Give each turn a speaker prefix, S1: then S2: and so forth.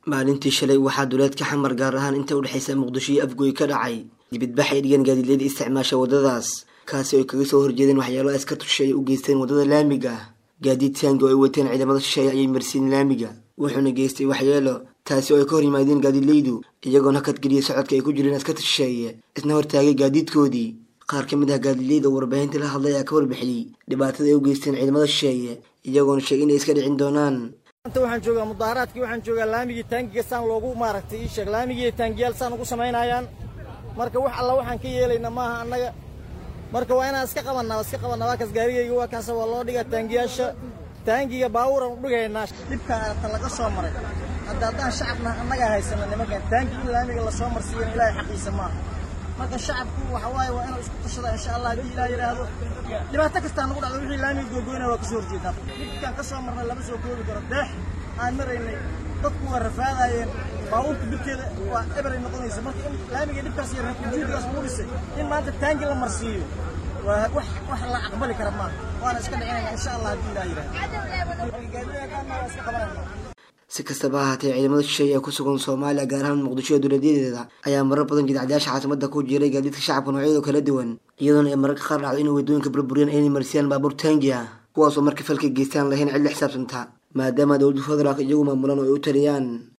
S1: maalintii shalay waxaa duleedka xamar gaar ahaan inta udhexaysa muqdisho iyo afgoy ka dhacay dibidbax ay dhigan gaadiidleyda isticmaasha waddadaas kaasi oy kaga soo horjeedeen waxyaalo askartu shisheeye u geysteen waddada laamiga gaadiid taangi oo ay wateen ciidamada shisheeye ayay marsiin laamiga wuxuuna geystay waxyeelo taasi oo ay ka hor yimaadeen gaadiidleydu iyagoona hakadgeliyay socodka ay ku jireen askarta shisheeye isna hortaagay gaadiidkoodii qaar ka mid ah gaadiidleyda oo warbaahinta la hadlay ayaa ka warbixiyey dhibaatada ay u geysteen ciidamada shisheeye iyagoona sheegay inay iska dhicin doonaan
S2: anta waxaan joogaa mudaaharaadkii waxaan joogaa laamigii taangiga saan loogu maaragtay ii sheeg laamigii taangiyaal saan ugu samaynayaan marka wax alla waxaan ka yeelayna maaha annaga marka waa inaan iska qabannaa iska qabannaa waa kaas gaarigayga waa kaasa waa loo dhigaa taangiyaasha taangiga baabuuran u dhigaynaa dhibka ta laga soo maray hadda haddaan shacabna annagaa haysana nimankan taangi in laamiga lasoo marsiiyana ilaahay xaqiisa maaha marka shacabku waxa waaye waa inuu isku tashada insha allah haddii ilaah yidhaahdo dhibaato kastaa nagu dhacdo wixii laamiga googoynaya waa ka soo horjeedaa dhibkaan ka soo marnay lama soo koobi karo deex aan maraynay dadku waa rafaadaayeen baabuurka birteeda waa eberay noqonaysa marka in laamiga dhibkaas iyo ujuudigaas lagu dhisay in maanta taangi la marsiiyo waa wax wax la aqbali kara maaha waana iska dhicinayna insha allah haddii ilaah yidhaahdo gaadiyaakaana waa iska qabanayna
S1: si kastaba ha haatee ciidamada shisheeye ee ku sugan soomaaliya gaar ahaan muqdisho iyo dowladyadeeda ayaa marar badan jidcadayaasha caasimada ku jiray gaadiidka shacabka noocyada kala duwan iyadoona ay mararka qaar dhacdo inay waddooyinka burburiyaan aynay marsiyaan baabuur taangi ah kuwaasoo marka falka geystaan lahayn cid la xisaabtanta maadaama dowladda federaalk iyagu maamulaan oo ay u taliyaan